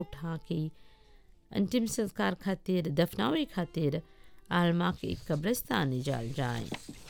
उठा के अंतिम संस्कार खातिर दफनावे खातिर आलमा के कब्रिस्तान जाल जाए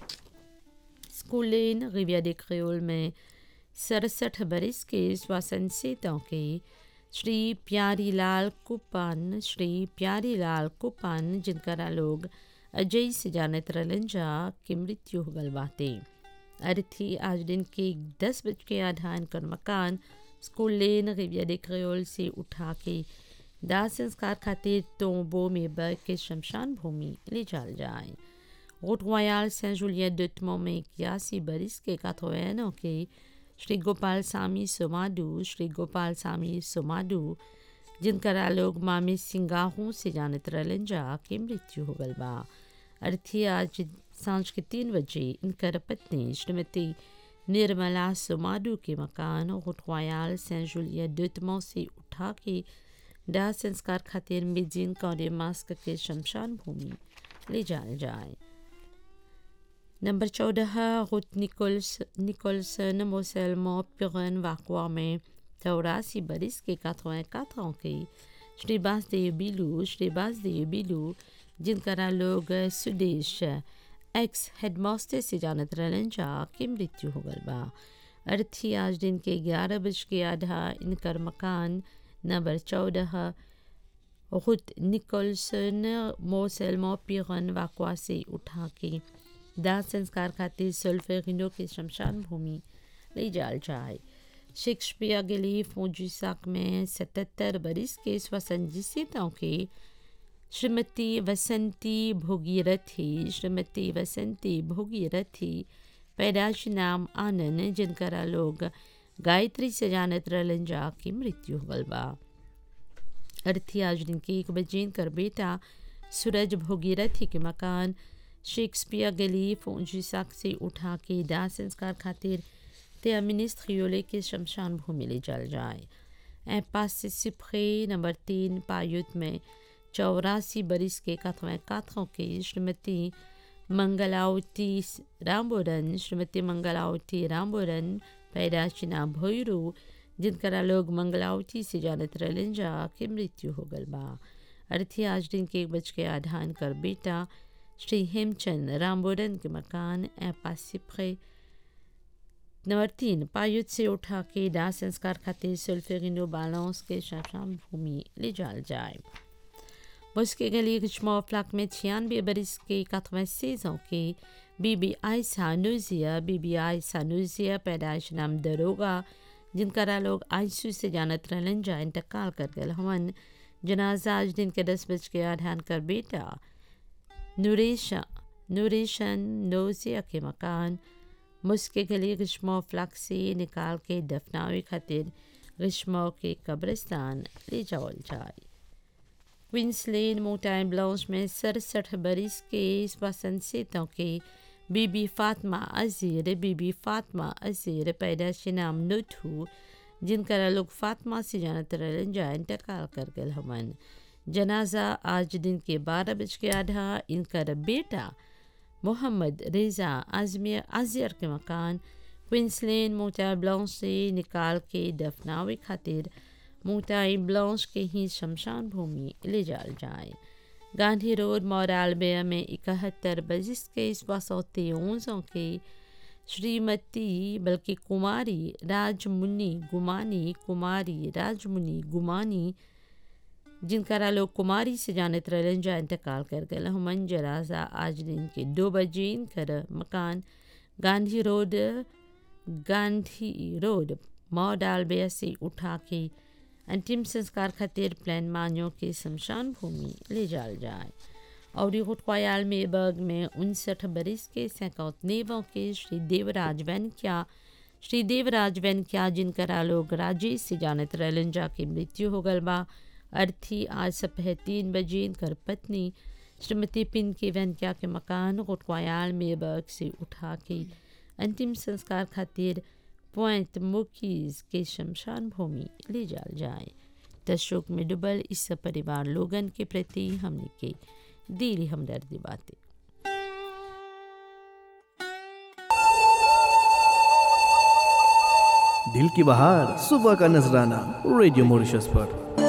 स्कूलेन रिविया de क्रियोल में सड़सठ बरस के श्वासन सेतों के श्री प्यारीलाल कुपान श्री प्यारीलाल कुपान जिनकरा लोग अजय से जानत रहलन जा की मृत्यु हो गल बाते अर्थी आज दिन के दस बज के आधान कर मकान स्कूल लेन रिविया de क्रियोल से उठा के दाह संस्कार खातिर तोबो में बग के शमशान भूमि ले जाल जाए रोट रॉयल सेंट जुलियन डुटमो में इक्यासी बरिस के काथोएनो के श्री गोपाल सामी सोमाडू श्री गोपाल सामी सोमाडू जिनकरा लोग मामी सिंगाहों से जानत रहलन जा के मृत्यु हो गल बा अर्थी आज सांझ के तीन बजे इनकर पत्नी श्रीमती निर्मला सोमाडू के मकान रोट रॉयल सेंट जुलियन डुटमो से उठा के दाह संस्कार खातिर मिजिन कौरे मास्क के शमशान भूमि ले जाल जाए नंबर चौदह रुत निकोल्स निकोल्सन मोसेलमो पिगन वाकवा में चौरासी बरिस के काथों काथों के श्री बासदेव बिलू श्री बासदेव बिलू जिनकरा लोग सुदेश एक्स हेडमास्टर से जानत रहलन जा के मृत्यु हो गल बा अर्थी आज दिन के ग्यारह बज के आधा इनकर मकान नंबर चौदह रुत निकोल्सन मोसेलमो पिगन वाकवा से उठा के दाह संस्कार खातिर सुल्फेरिनो के शमशान भूमि ले जाल जाए शेक्सपियर गली फोजुसाक में सतहत्तर बरिस के स्वसंजितों के श्रीमती वसंती भोगीरथी श्रीमती वसंती भोगीरथी पैदाश नाम आनंद जिनकरा लोग गायत्री से जानत रहलन जा की मृत्यु हो गल बा अर्थी आज दिन के एक बजे कर बेटा सूरज भोगीरथी के मकान शेक्सपियर गली फोजिसाक से उठा के दाह संस्कार खातिर ते मिनिस्त्र खियोले के शमशान भूमि ले जल जाए ए पास से सिपरे नंबर तीन पायुत में चौरासी बरिस के कथवें काथों के श्रीमती मंगलावती रामबोरन श्रीमती मंगलावती रामबोरन पैदाशिना भोयरू जिनकरा लोग मंगलावती से जानत रहलन जा के मृत्यु हो गल बा अर्थी आज दिन के एक बज के आधान कर बेटा श्री हेमचंद रामबोरन के मकान ए पासिप्रे नंबर तीन पायुत से उठा के दाह संस्कार खातिर सुल्फेरिनो बालांस के शमशान भूमि ले जाल जाए बस के गली रिचमो फ्लाक में छियानवे बरिस के कथवें सेजों के बीबी आई सानुजिया बीबी आई सानुजिया पैदाइश नाम दरोगा जिनकरा लोग आईसू से जानत रहलन जा इंतकाल कर गल हवन जनाजा आज दिन के दस बज के आधान कर बेटा नूरेशा नूरेशन नोजिया के मकान मुस्के गली ग्रीष्मो फ्लक से निकाल के दफनावे खातिर ग्रीष्मो के कब्रिस्तान ले जाओल जाए क्वींसलैंड मोटाइन ब्लाउज में सड़सठ बरिस के वसंतों के बीबी फातमा अजीर बीबी फातमा अजीर पैदाश नाम नुठू जिनकरा लोग फातमा से जानत रहन जा इंतकाल कर गल हमन जनाजा आज दिन के बारह बज के आधा इनकर बेटा मोहम्मद रेज़ा आजमिर आजियर के मकान क्वींसलैंड मोटा ब्लाउज से निकाल के दफनावे खातिर मोटाई ब्लाउज के ही शमशान भूमि ले जाल जाए गांधी रोड मोरालबे में इकहत्तर बजिस के सोतेओंसों के श्रीमती बल्कि कुमारी राजमुनि गुमानी कुमारी राजमुनि गुमानी जिनकरा लोग कुमारी से जानत रहलन जा इंतकाल कर गए हमन जराजा आज दिन के दो बजे इनकर मकान गांधी रोड गांधी रोड मॉडालबे से उठा के अंतिम संस्कार खातिर प्लान मानियों के शमशान भूमि ले जाल जाए और खुटवायाल में बग में उनसठ बरिस के सैकौतनेवों के श्री देवराज वैनक्या श्री देवराज वैनक्या जिनकरा लोग राजेश से जानत रहलन जा के मृत्यु हो गल बा अर्थी आज सपह तीन बजे इनकर पत्नी श्रीमती पिन के वैनक्या के मकान खुटवायाल में बग से उठा के अंतिम संस्कार खातिर पॉइंट मुकीज के शमशान भूमि ले जाल जाए दशोक में डुबल इस परिवार लोगन के प्रति हमने के दिली हमदर्दी बातें दिल की बहार सुबह का नजराना रेडियो मॉरिशस पर